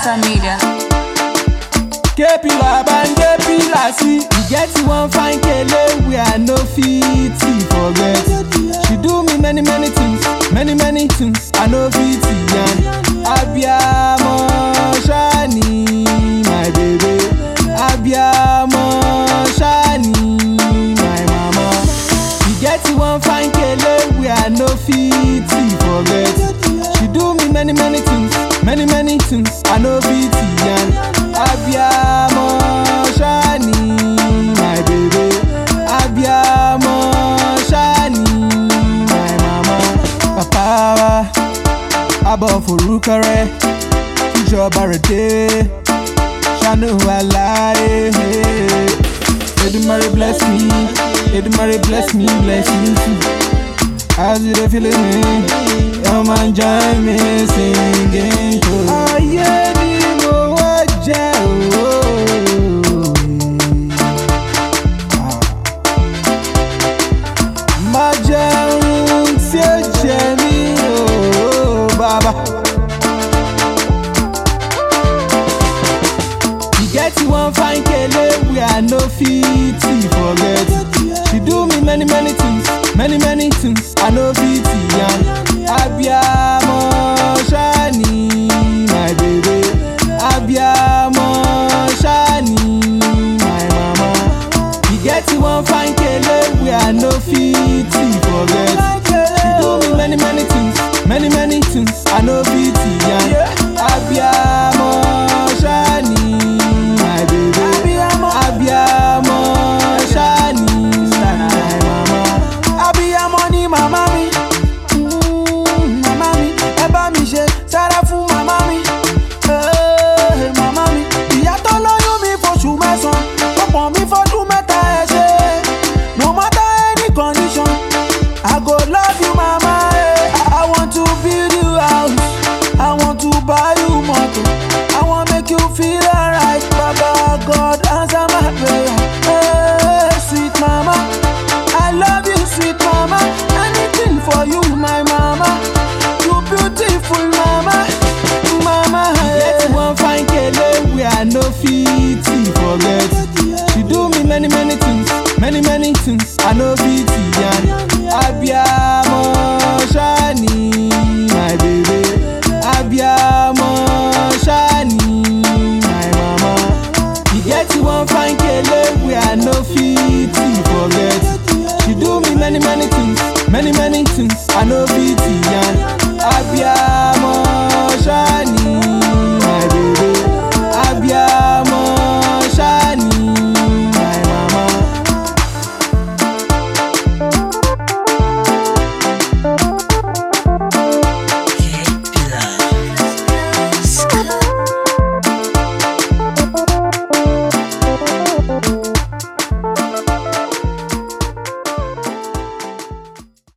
Southside Media. K-Pillar and J-Pillar see E get one fine kele wey I no fit forget She do me many many things, many many things I no fit yarn Abiamo shani my baby Abiamo shani my mama E get one fine kele wey I no fit forget She do me many many things, many many things I no fit yarn Abiamo shani my baby Abiamo shani my mama Papa wa abọ forúkọrẹ ìjọba rẹ̀ dé ṣàánú aláyé. Edumare bless me, Edumare bless me, bless you too. As you dey feeling me, come and join me singing too. Ayé ni mo wá jẹ́ ooo. Má jẹun tí ó jẹ mí ooo, bàbá. E get one fine kele wey I no fit forget. She do me many many things, many many things I no fit yarn. Abiamo shani my baby, Abiamo shani my mama. E get one fine kele wey I no fit forget. She do me many many things, many many things I no fit yarn. Abiamo shani my baby, Abiamo shani my mama. abiyamọ ni màmá mi Mm, màmá mi ẹ bá mi ṣe sára fún màmá mi Eh, màmá mi ìyá tó lóyún mi fóṣù mẹ́sàn-án tó pọ̀n mi fọ́dún mẹ́ta ẹ ṣe no matter any condition i go love you mama eh. i want to build you house i want to buy you motor i wan make you feel alright baba god answer my prayer hey, sweet mama i love you sweet mama anything for you my mama you beautiful mama mama E get one fine kele wey I no fit forget. She do me many many things, many many things I no fit yarn. Abiamo shani my baby, Abiamo shani my mama. E get one fine kele wey I no fit forget. She do me many many things, many many things I no fit